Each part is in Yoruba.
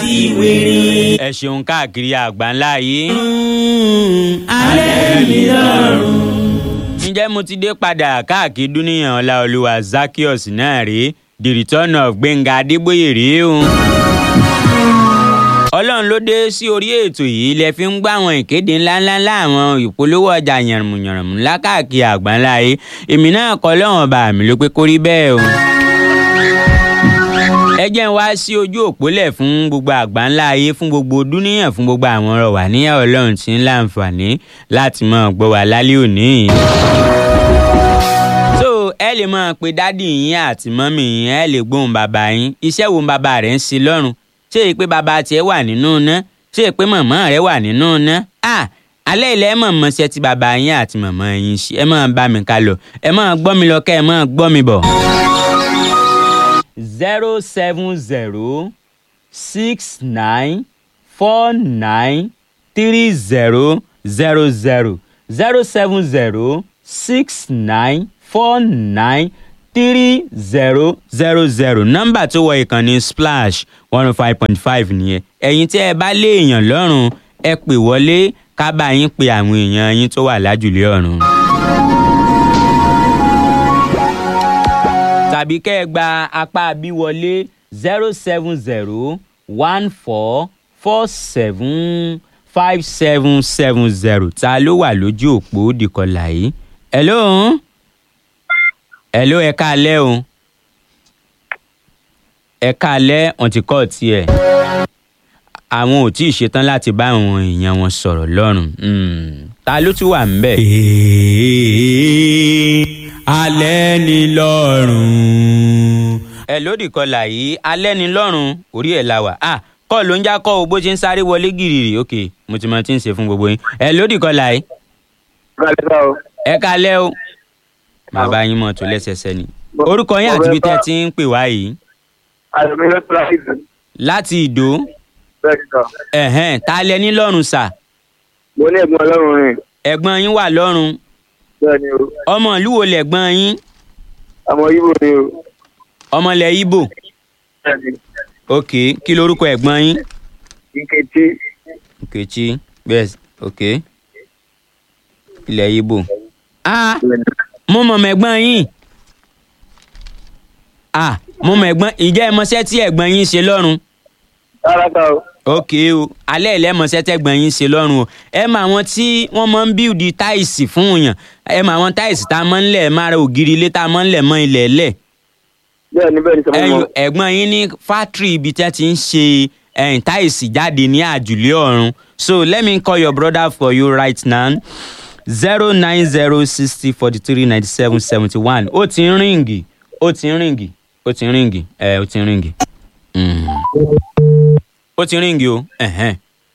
ti wèrè. ẹ ṣeun káàkiri àgbáńlá yìí. alẹ́ mi lọ́rùn. ǹjẹ́ mo ti dé padà káàkiri dúníyàn ọláolúwa zakios náà rèé the return of gbẹ̀ngà adébóyè rèé o. ọlọ́run ló dé sí orí ètò yìí lẹ fi ń gbọ́ àwọn ìkéde ńláńlá láwọn ìpolówó ọjà yànrùmùyànrùmù lákàkiri àgbáńlá yìí èmi náà kọ́ lọ́wọ́n bá mi ló pé kó rí bẹ́ẹ̀ o. ẹ jẹ́ ń wá sí ojú òpólẹ̀ fún gbogbo àgbáńlá ayé fún gbogbo dúníyàn fún gbogbo àwọn ọ̀rọ̀ wà níyà ọlọ́run tí ń láǹfààní láti máa gbọ́ wa lálẹ́ òní yìí so ẹ lè máa pe dádì yín àti mọ́mì yín ẹ lè gbóhùn bàbá yín iṣẹ́ wo bàbá rẹ̀ ń ṣe lọ́rùn ṣé èyí pé bàbá tiẹ̀ wà nínú iná ṣé èyí pé màmá rẹ̀ wà nínú iná à alẹ́ ilẹ̀ ẹ mọ̀ mọ́ṣẹ́ tí bàbá yín àti màmá yín ṣe ẹ máa bá mi ká lọ ẹ máa gbọ́ mi lọ kẹ́ ẹ máa gbọ́ mi bọ̀. zero seven zero six nine four nine three zero zero zero zero seven zero six nine four nine three zero zero zero nọ́mbà tó wọ ìkànnì splash one oh five point five nìyẹn ẹ̀yin tí ẹ bá lé èèyàn lọ́rùn ẹ pè wọlé ká bá yín pe àwọn èèyàn yín tó wà lájùlé ọ̀run. tàbí kẹ́ ẹ gba apá bí wọlé zero seven zero one four four seven five seven seven zero ta ló wà lójú òpó dìkọ̀là yìí. hello hello ẹ káalẹ́ o ẹ káalẹ́ wọn ti kọ́ tiẹ̀ àwọn ò tí ì ṣetán láti bá àwọn èèyàn wọn sọ̀rọ̀ lọ́rùn Hmm. ta ló tún wà ń bẹ̀. alẹ́ ni lọ́rùn. ẹ lódì kọlà yìí alẹ́ ni lọ́rùn orí ẹ̀ la wà ah kọ́ ló ń já kọ́ o bó ṣe ń sáré wọlé gìrìrì ok mo ti mọ tí ń ṣe fún gbogbo yín ẹ lódì kọlà yìí Kálẹ̀ sá o. ẹ kalẹ́ o bàbá yín mọ̀ tó lẹ́sẹsẹ ni orúkọ yín àti ibi tẹ́ ti ń pè wá yìí Àlùmí ló tó láti dùn. láti ìdó Bẹ́ẹ̀ ni sọ. ẹ̀hẹ́n ta lẹ ní lọ́rùn sà Mo ní ẹ̀gbọ́n ọlọ́run rìn. ẹ̀gbọ́n yín wà lọ́rùn Bẹ́ẹ̀ ni o. ọmọ ìlú wo lẹ̀gbọ́n yín Àmọ́ Ibo ni o. ọmọlẹ̀ ibo Bẹ́ẹ̀ ni. ok kí lorúkọ ẹ̀gbọ́n yín Nkechi. nkechi yes ok ilẹ̀ ibo ah Bẹ́ẹ̀ ni. mo mọ̀ mẹ́gbọ́n yín ah mo mọ̀ ẹ̀gbọ́n ìjẹ́ ẹ mọṣẹ́ tí ẹ̀gbọ́n yín ṣe lọ́rùn Rárá ká o. ok o alẹ́ ìlẹ́mọ̀ọ́sẹ́ tẹ́gbọ̀n yín ṣe lọ́rùn o ẹ mọ àwọn tí wọ́n máa ń bíùdì táìsì fún yàn ẹ mọ àwọn táìsì tá a máa ń lẹ̀ máa ra ògiri ilé tá a máa ń lẹ̀ mọ́ ilẹ̀ lẹ̀ Bẹ́ẹ̀ ni bẹ́ẹ̀ ni sọ mo ẹyọ mọ̀. ẹ̀gbọ́n yín ní fátírì ibi tí wọ́n ti ń ṣe ẹ̀yìn táìsì jáde ní àjùlé ọ̀run so let me call your brother for you right now zero nine zero sixty forty three ninety seven seventy one ó ti ń ríǹgì ó ti ń ríǹgì ó ti ń ríǹgì ẹ ó ti ń ríǹgì. Mm ó ti ríǹgì o. ẹ̀hẹ́n.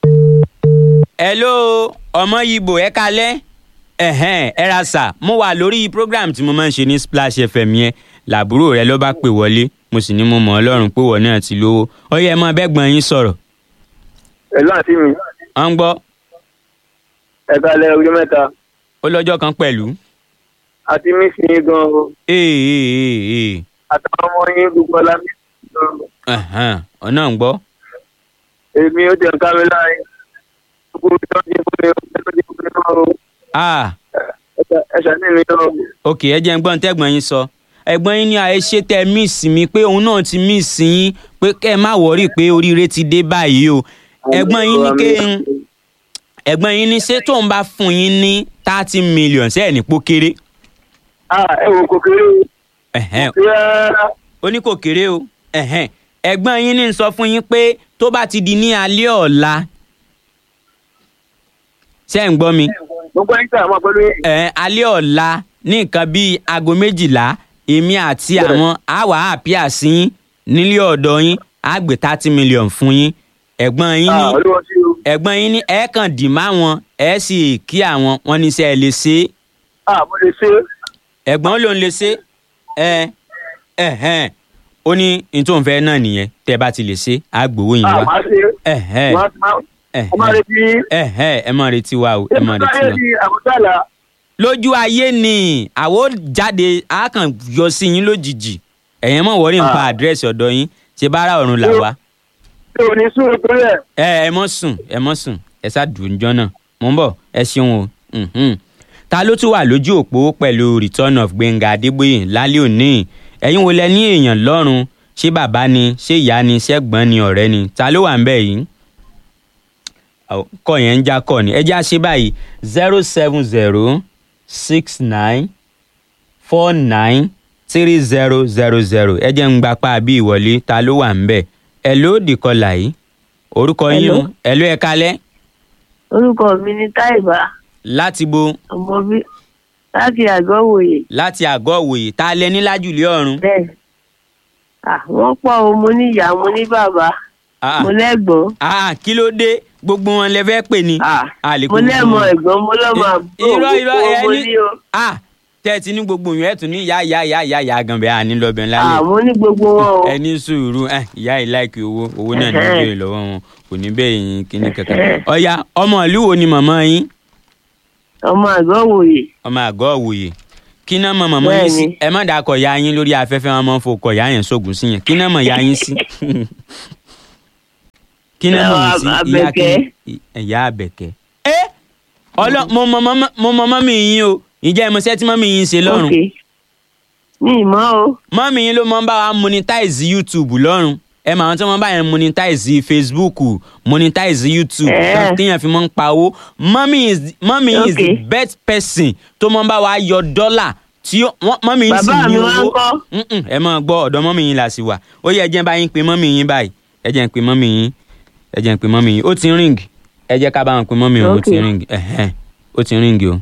hello ọmọ yibo ẹ kalẹ́ ẹ̀hẹ́n ẹ ra sà mo wà lórí program tí mo máa ń ṣe ní splash fm yẹn làbúrò rẹ ló bá pè wọlé mo sì ní mo mọ̀ ọlọ́run pé wọ́n náà ti lówó ó yẹ mọ́ bẹ́gbọ́n yín sọ̀rọ̀ Ẹ̀lú àǹtí mi. ọ ń gbọ́ Ẹ kálẹ̀ ọjọ́ mẹ́ta. ó lọ́jọ́ kan pẹ̀lú. Àti mí sí yín gan o. ee ee ee ee Àtàwọn ọmọ yín gbogbo ọlá mi. ẹ̀hẹ́n ọ náà ń gbọ́. Èmi ó ti ń ká mi láàyè. Gbogbo ìjọ ti fún mi, ó ti fún mi náà o. ah Ẹ ṣàní mi náà o. ok ẹ jẹ́ ń gbọ́n tẹ́gbọ́n yín sọ ẹ̀gbọ́n yín ní àyè ṣe tẹ míìsì mi pé òun náà ti míìsì yín pé kẹ́ ẹ má wọ́rì pé oríire ti dé báyìí o ẹ̀gbọ́n yín ní ké ń ẹ̀gbọ́n yín ní ṣé tóun bá fún yín ní thirty million ṣé ẹ̀ ní pó kéré Ah, ẹ wò kò kéré o. ẹ̀hẹ́n, Rárá. ó ní kò kéré o ẹ̀hẹ́n. ẹ̀gbọ́n yín ní sọ fún yín pé tó bá ti di ní alẹ́ ọ̀la ṣé ẹ̀ ń gbọ́ mi Gbogbo ẹ̀yin tí a máa pẹ̀lú yín. ẹ̀ alẹ́ ọ̀la ní nǹkan bíi aago méjìlá èmi àti Bẹ́ẹ̀. àwọn àwa àpíà sí yín nílé ọ̀dọ̀ yín á gbé thirty million fún yín ẹ̀gbọ́n yín ní Ah, olúwa sí o. ẹ̀gbọ́n yín ní ẹ̀ kàn dì má wọn ẹ̀ sì kí àwọn wọn ní sẹ́ ẹ lè ṣe é Ah, mo lè ṣe é. ẹ̀gbọ́n ló ń lè ṣe ẹ ẹ̀hẹ́n ó ní n tó ń fẹ́ náà nìyẹn tẹ́ ẹ bá ti lè ṣe á gbowó yín Ah, wá máa ṣe é. ẹ̀hẹ́n Máa- máa- Mo máa ẹ̀hẹ́n retí yín. ẹ̀hẹ́n ẹ máa retí wa o ẹ máa retí Ayé wa. ni àbújálà. lójú ayé ni àwo jáde á kàn yọ sí yín lójijì ẹ̀yẹn mọ̀ wọ́rí nípa Ah. àdírẹ́sì ọ̀dọ̀ yín ṣe bára ọ̀run là wá. tí ò ní sùúrù tó yẹ. ẹ ẹ mọ sùn ẹ mọ sùn ẹ ṣáàdùn jọ́nà mò ń bọ̀ ẹ ṣeun o mhm. ta ló tún wà lójú òpó pẹ̀lú return of Gbẹ̀ngà Adébóyè lálẹ́ òní ẹ̀yin wo lẹ ní èèyàn lọ́rùn ṣé bàbá ni ṣé ìyá ni ṣẹ́gbọ́n ni ọ̀rẹ́ ni ta ló wà ń bẹ̀ yìí Àw- kọ́ yẹn ń já kọ́ ni ẹ já ṣe báyìí zero seven zero six nine four nine three zero zero zero ẹ jẹ́ ń gbapá bí ìwọlé ta ló wà ń bẹ̀ ẹ ló dìkọlà yìí orúkọ yín o Hello. ẹ ló ẹ kalẹ́ orúkọ mi ni táìbà láti bo ọmọ bí láti àgọ́ wòye láti àgọ́ òwòye tá a lẹ ní lájùlé ọ̀run. bẹ́ẹ̀ à wọ́n pọ̀ o mo ní ìyá mo ní bàbá Ah, mo lẹ́gbọ̀n ah, kí ló dé gbogbo wọn lẹ fẹ́ pè ní. à A lè kó mo gbogbo lẹ́mọ wọn. ẹ̀gbọ́n mo lọ́mọ àbúrò irọ́ irọ́ gbogbo ẹ mo ní ní o ah tẹ́ ẹ ti ní gbogbo yẹn ẹ̀ tún ní ìyá ìyá ìyá ìyá ìyá gan bẹ́ẹ̀ àní lọ́bẹ̀ à ńlá mo ní gbogbo wọn o ẹ ní sùúrù ẹ ìyá yìí láìkí owó owó náà ní Ẹhẹ́. ìbéèrè lọ́wọ́ wọn kò ní bẹ́ẹ̀ yín kíní kankan. Ẹhẹ́. ọ̀ya ọmọ ìlú wo ni màmá yín ọmọ àgọ́ wòye ọmọ àgọ́ òwòye kí náà mọ màmá yín sí Bẹ́ẹ̀ni. ẹ má dàkọ̀ ya yín lórí afẹ́fẹ́ wọn máa ń fokọ̀ ya yẹn sógun sí yẹn kí náà mọ̀ ya yín sí. kí náà mọ̀ yín sí ìyá kí Àbẹ̀kẹ́. ìyá àbẹ̀kẹ́. ẹ ọlọ mo mọ mọ mo mọ mọ́mì yín o ìjẹ́ ìmọ̀ṣẹ́ tí mọ́mì yín ṣe lọ́rùn ok ní ìmọ̀ o mọ́mì yín ló máa ń bá wa monetize youtube lọ́rùn ẹ mọ àwọn tí wọ́n bá yẹn monetize facebook monetize youtube Eh. téèyàn fi máa ń pa owó mọ́mì is mọ́mì is the Okay. best person tó máa ń bá wa yọ dọ́là tí ó- wọ́n- mọ́mì yín sì Bàbá ní mi wá ń owó kọ́? Mm-mm, ẹ máa gbọ́ ọ̀dọ̀ mọ́mì yín là sí wà ó yẹ ẹ jẹ́ n bá yín pe mọ́mì yín báyìí ẹ jẹ́ n pe mọ́mì yín ẹ jẹ́ n pe mọ́mì yín ó ti ń ring ẹ jẹ́ ká bá wọn pe mọ́mì yín ó ti ń Okay. ring ẹ̀hẹ́n, ó ti ń ring o.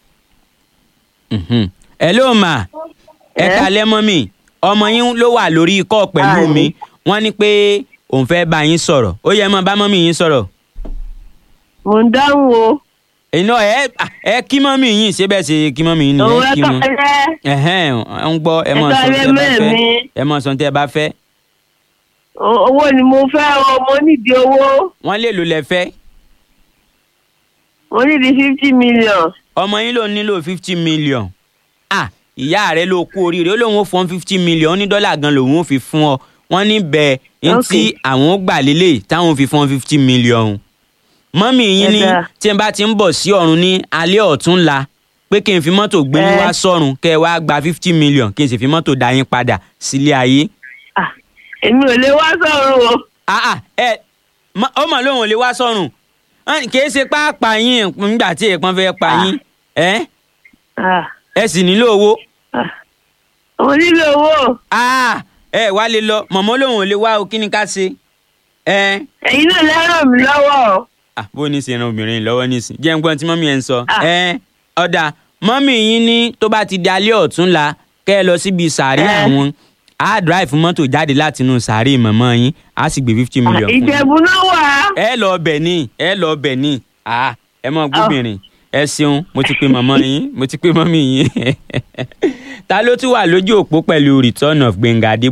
Mhm. hello ma ẹ Eh? kalẹ́ mọ́mì ọmọ yín ló wà lórí ikọ́ pẹ̀lú Hi. mi wọ́n ní pé òun fẹ́ bá yín sọ̀rọ̀ ó yẹ mọ́ bá mọ́mì yín sọ̀rọ̀ mo ń dáhùn o iná ẹ ẹ kí mọ́mì yín ṣé bẹ́ẹ̀ ṣe kí mọ́mì yín ni òun ẹ kí wọn ẹ̀ka ẹ̀hẹ́n ń gbọ́ ẹ mọ̀ Ẹ sọ tẹ́ kalẹ́ ẹ bá fẹ́ mẹ́mi. ẹ mọ̀ sọ tẹ́ ẹ bá fẹ́ owó ni mo fẹ́ o mo nídìí owó wọ́n lè lò lẹ fẹ́ mo nídìí fifty million ọmọ yín ló nílò fifty million ah ìyá rẹ ló kú oríire ó lóun ó fọ́n fifty million ó ní dọ́là gan lòun ó fi fún ọ wọ́n ní bẹ́ẹ̀ ní tí Okay. àwọn ó gbà lélẹ̀ táwọn fi fọ́n fifty million mọ́mì yín ní Ẹ dáa. tí n bá ti ń bọ̀ sí ọ̀run ní alẹ́ ọ̀túnla pé kí n fi mọ́tò gbé yín Ẹ. wá sọ́run kẹ́ ẹ wá gba fifty million kí n sì fi mọ́tò dá yín padà sílé ayé. Ah, èmi ò lè wá sọ̀rọ̀ o ah ah ẹ mọ- ó mọ̀ lóun ò lè wá sọ́run Hàn, kì í ṣe pápá yín nígbà tí èèpọn fẹ́ pa Ah. yín ẹ Ah, ẹ sì nílò owó. ah. mo nílò owó Ah, ẹ wá lè lọ mọ̀mọ́ lòun ò lè wá o kí ni ká ṣe. ẹ ẹ̀yin náà lè ràn mí lọ́wọ́ o. ah, bó ní ṣe ran obìnrin lọ́wọ́ nísìn jẹ́ ń gbọ́n tí mọ́mí ẹ̀ ń sọ. Ah. ẹ ọ̀dà mọ́mí yín ní tó bá ti di alẹ́ ọ̀túnla kẹ́ ẹ lọ síbi sàárè Eh. àwọn á drive mọ́tò jáde láti inú sàárè mọ̀mọ́ yín á sì gbé fifty Ah, million fún yín. ìjẹ̀bù náà wà á. ẹ lọ bẹ̀ ní ẹ lọ bẹ̀ ní Ah, ẹ mọ gbóbìnrin ẹ ṣeun mo ti pe mọ̀mọ́ yín mo ti pe mọ́mí yín ta ló tún wà lójú òpó pẹ̀lú return of Gbẹ̀ngà Adébóyè